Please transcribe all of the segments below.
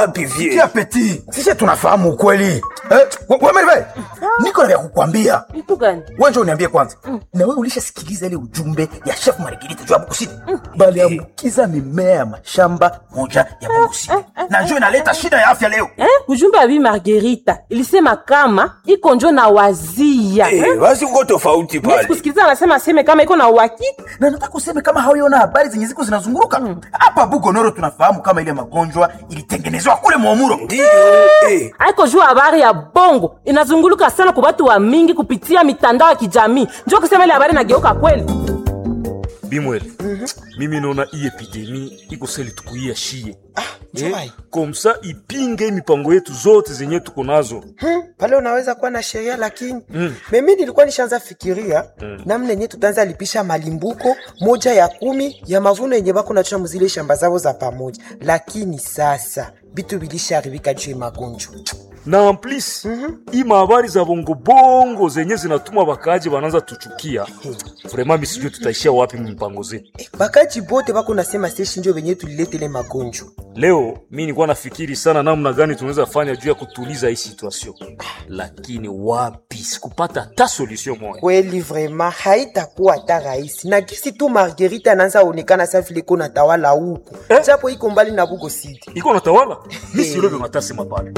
wapi vie Tia peti. Sisi tunafahamu ukweli. Eh, wewe Merve. Niko na vya kukwambia. Vitu gani? Wewe njoo uniambie kwanza. Na wewe ulishasikiliza ile ujumbe ya chef Margarita juu ya Bukusidi? Bali ambukiza mimea ya mashamba moja ya Bukusidi. Na njoo inaleta shida ya afya leo. Eh? Ujumbe wa Bi Margarita ilisema kama iko njo na wazia. Eh, basi uko tofauti Mimi pale sikusikiliza anasema aseme kama iko na uhakika. Na nataka useme kama hauiona habari zenye ziko zinazunguruka. Hapa Bugonoro tunafahamu kama ile magonjwa ilitengenezwa kule Mwamuro. ndio eh. Aiko juu habari ya bongo inazunguluka sana kwa watu wa mingi kupitia mitandao ya kijamii. Njoo kusema ile habari nageuka kweli. bimwele mimi naona hii epidemi iko seli tukuia shie Chumai. komsa ipinge mipango yetu zote zenye tuko nazo Hmm, pale unaweza kuwa na sheria lakini mm. mimi nilikuwa nishaanza fikiria mm. namna yenye tutaanza lipisha malimbuko moja ya kumi ya mavuno yenye bako nachua muzile shamba zao za pamoja, lakini sasa bitu bilisharibika juu ya magonjwa. na en plus hii mahabari za bongobongo zenye zinatuma bakaji bananza tuchukia vraimen misijue tutaishia wapi mmipango zetu Eh, bakaji bote bako nasema seshi njo venye tuliletele magonjwa. leo mi nilikuwa nafikiri sana namna gani tunaweza fanya juu ya kutuliza hii situation lakini wapi sikupata hata solution moya Kweli vrema haitakuwa hata rahisi, na gisi tu Margarita anaanza onekana sa vile iko natawala huku Eh? japo iko mbali na Bugo City. iko natawala mi silobe matasema pale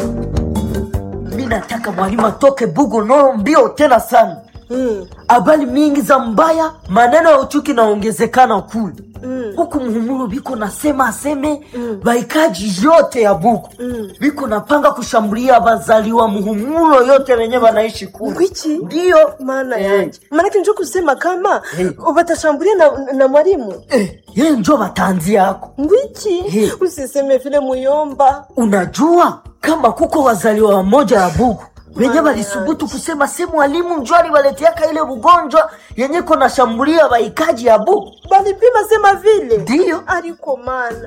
mi nataka mwalimu atoke bugo noro mbio tena sana habari mingi za mbaya maneno ya uchuki naongezekana kule huku muhumuro biko nasema aseme baikaji yote ya buku biko napanga kushambulia bazaliwa muhumulo yote wenye banaishi kule Ngwichi? ndiyo maana Eh. yanje maanake njo kusema kama watashambulia na, na mwalimu eh, ye njo batanzi yako ngwichi Eh. usiseme vile muyomba unajua kama kuko wazaliwa wamoja ya bugu wenye walisubutu kusema si mwalimu njo aliwaleteaka ile ugonjwa yenye kona shambulia waikaji ya bugu balipima sema vile ndiyo aliko mana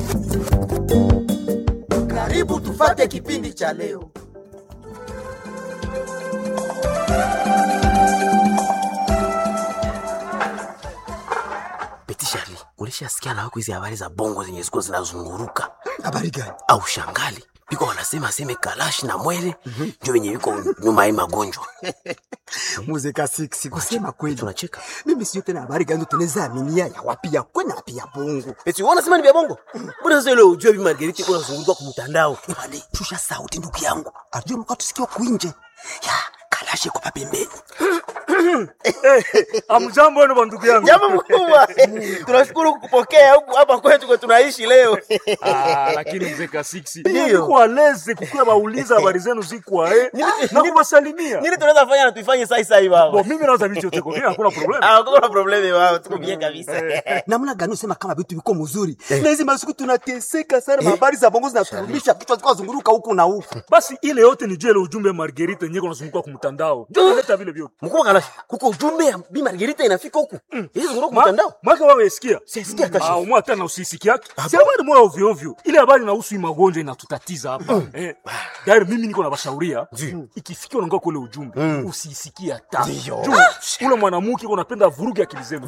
Karibu tufate kipindi cha leo. Beti Shari, ulishasikia na wako hizi habari za bongo zenye ziko zinazunguruka Habari gani? au shangali? Biko wanasema aseme Kalashi na Mwele ndio wenye wiko nyuma ya hii magonjwa. muzika siksi kusema kweli Tunacheka. mimi sio tena habari gani tunaweza aminia ya wapi ya kweli na wapi ya bongo Eti wewe unasema ni vya bongo? Mbona sasa ile ujue bi Margarita iko nazunguruka kwa mtandao? Ebale, shusha sauti ndugu yangu ajue mka tusikia kuinje ya kalashe kwa pembeni amjambo wenu bandugu yangu Jambo mkubwa. Tunashukuru kukupokea huku hapa kwetu kwa tunaishi leo. Ah, lakini mzee kasiksi niko aleze kukuya bauliza habari zenu zikwa eh, na kubasalimia Nini tunaweza fanya na tuifanye sai sai Bo, baba? mimi naweza vitu yote kwa hakuna problem Ah, hakuna probleme baba, tuko bien kabisa. namna gani usema kama vitu viko mzuri na hizi masiku tunateseka sana habari za bongo zinaturudisha kichwa zikuwa zunguruka huku na huku basi ile yote ni juu ile ujumbe ya Margarita yenyewe kunazunguka kwa mtandao ndio naleta vile vyote Mkubwa Kalashi, kuko ujumbe ya Bi Margarita inafika huku. Hizi zunguruka kwa mtandao. mwaka wewe sikia Sisikia hata ah umwa tena usisiki yake si habari moya ovyo ovyo ile habari inahusu hii magonjwa inatutatiza hapa eh dairi mimi niko na bashauria ikifikia unaongea kule ujumbe usisikie hata juu ule mwanamke uko unapenda vuruge akili zenu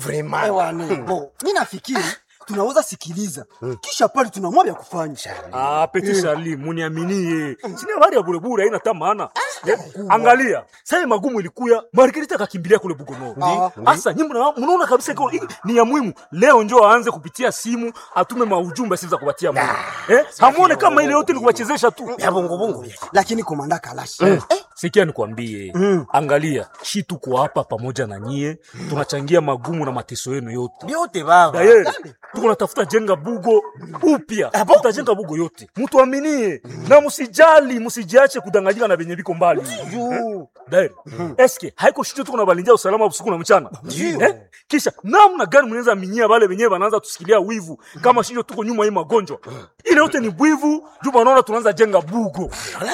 Bo, mi nafikiri tunaweza sikiliza kisha pale tunamwa vya kufanya Ah, Petit Charlie, muniaminie. Sina habari ya burebure haina hata maana. Eh, Angalia, sasa magumu ilikuya, Margarita akakimbilia kule Bugono. Asa nyinyi mna- mnaona kabisa iko hii ni ya muhimu. Leo njoo aanze kupitia simu, atume maujumbe siza kupatia Mungu. Eh? Hamuone kama ile yote ni kuwachezesha tu. Ya bongo bongo. lakini komanda kalashi Sikia nikwambie, angalia, shi tuko hapa pamoja na nyie, tunachangia magumu na mateso yenu yote. Vyote baba. Daye, tuko natafuta jenga bugo upya, tutajenga bugo yote, mutuaminie na musijali, musijiache kudanganyika na venye viko mbali. Eh? Daye, eske haiko shito tuko na balindia usalama usiku na mchana eh? Kisha namna gani mnaweza aminia wale wenyewe wanaanza tusikilia wivu kama shito tuko nyuma hii magonjwa ile yote ni bwivu, juu wanaona tunaanza jenga bugo.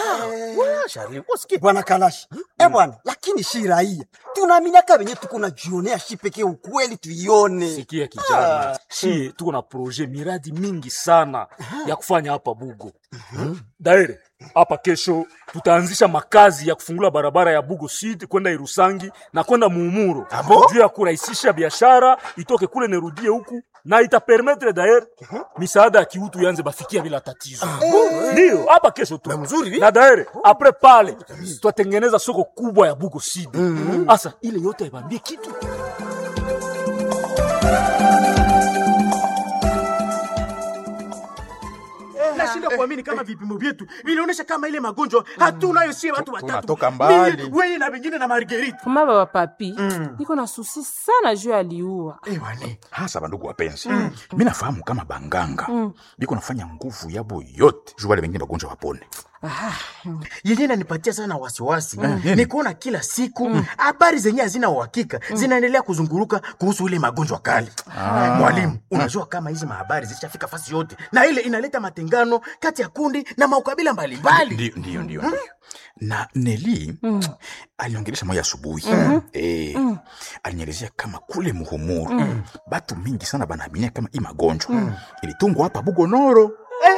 Charlie, usikie. bwana kalashi eh bwana lakini shi raia tunaaminiaka venye tuko najionea shi pekee ukweli tuione Sikia kijana, shie tuko na proje miradi mingi sana ya kufanya hapa Bugo. Daire hapa kesho tutaanzisha makazi ya kufungula barabara ya Bugo Sud kwenda Irusangi na kwenda Muumuro juu ya kurahisisha biashara itoke kule nerudie huku na itapermetre daer misaada ya kiutu yanze bafikia bila tatizo ndio hapa kesho tu na daer apres pale twatengeneza soko kubwa ya bugo sidi asa ile yote aibambie kitu nashindwa kuamini kama vipimo vyetu vilionyesha kama ile magonjwa hatunayo sie watu watatu Tunatoka mbali. Mimi, wewe na vingine na margerita Mama baba papi, niko na susi sana juu aliua. hasa bandugu wapenzi mi nafahamu kama banganga biko nafanya nguvu yabo yote juu wale wengine bagonjwa wapone yenye nanipatia sana wasiwasi ni kuona kila siku habari zenye hazina uhakika zinaendelea kuzunguruka kuhusu ile magonjwa kali mwalimu unajua kama hizi mahabari zishafika fasi yote na ile inaleta matengano kati ya kundi na maukabila mbalimbali ndio ndio ndio ndio. na neli aliongelesha moya asubuhi eh, alinielezea kama kule muhumuru batu mingi sana banaaminia kama hii magonjwa ilitungwa hapa bugonoro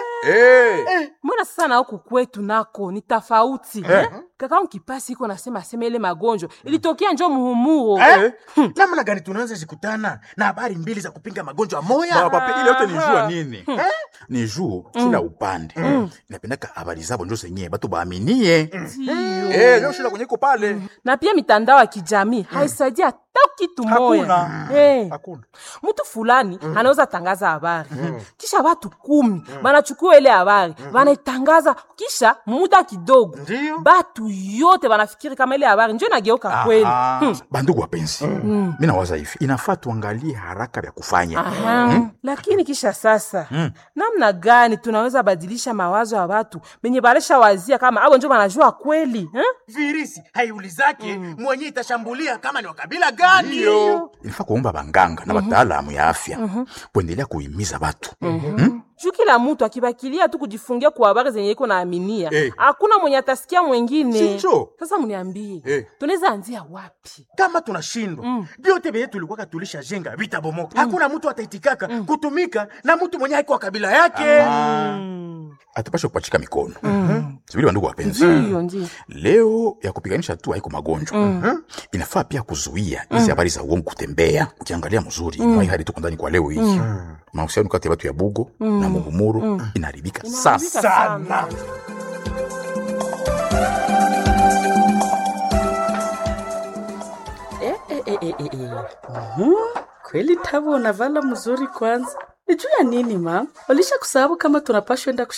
eh. mbona sasa na huku kwetu nako ni tofauti eh? kaka kipasi iko nasema sema ile magonjwa ilitokea njo muhumuro Eh? namna gani tunaanza zikutana na habari mbili za kupinga magonjwa moya Baba, papi, ile yote ni jua nini ni juu kila upande inapendaka habari zabo njo zenyewe batu baaminie Eh, njo shida kwenye iko pale na pia mitandao ya kijamii haisaidia hata kitu moya Hakuna. Eh, hakuna mtu fulani anaweza tangaza habari kisha watu kumi banachukua ile habari banaitangaza kisha muda kidogo Ndiyo. batu yote banafikiri kama ile habari njo inageuka kweli Aha. Hmm. bandugu wapenzi mi nawaza hivi inafaa tuangalie haraka vya kufanya Aha. lakini kisha sasa namna gani tunaweza badilisha mawazo ya watu benye balesha wazia kama abo njo banajua kweli eh? virisi haiulizake mwenye itashambulia kama ni wakabila gani inafaa kuomba banganga na wataalamu ya afya kuendelea kuhimiza batu juu kila mtu akibakilia tu kujifungia kwa habari zenye iko naaminia Eh. hakuna mwenye atasikia mwengine Sinjo. sasa mniambie Eh. tunaweza anzia wapi kama tunashindwa vyote vyenye tulikuwaka tulishajenga vitabomoka hakuna mtu ataitikaka kutumika na mtu mwenye haiko wa kabila yake atupashe kupachika mikono sivili bandugu wapenzi ndiyo ndio leo ya kupiganisha tu haiko magonjwa inafaa pia kuzuia hizi habari za uongo kutembea ukiangalia mzuri mm. hali tuko ndani kwa leo hii mahusiano kati ya watu ya bugo na muhumuru inaharibika Inaharibika sasa sana. Eh, eh, eh, eh, eh, eh. Mhm. Kweli Tabo unavala mzuri kwanza. Ni juu ya nini ma? Walisha kusahau kama tunapashwa enda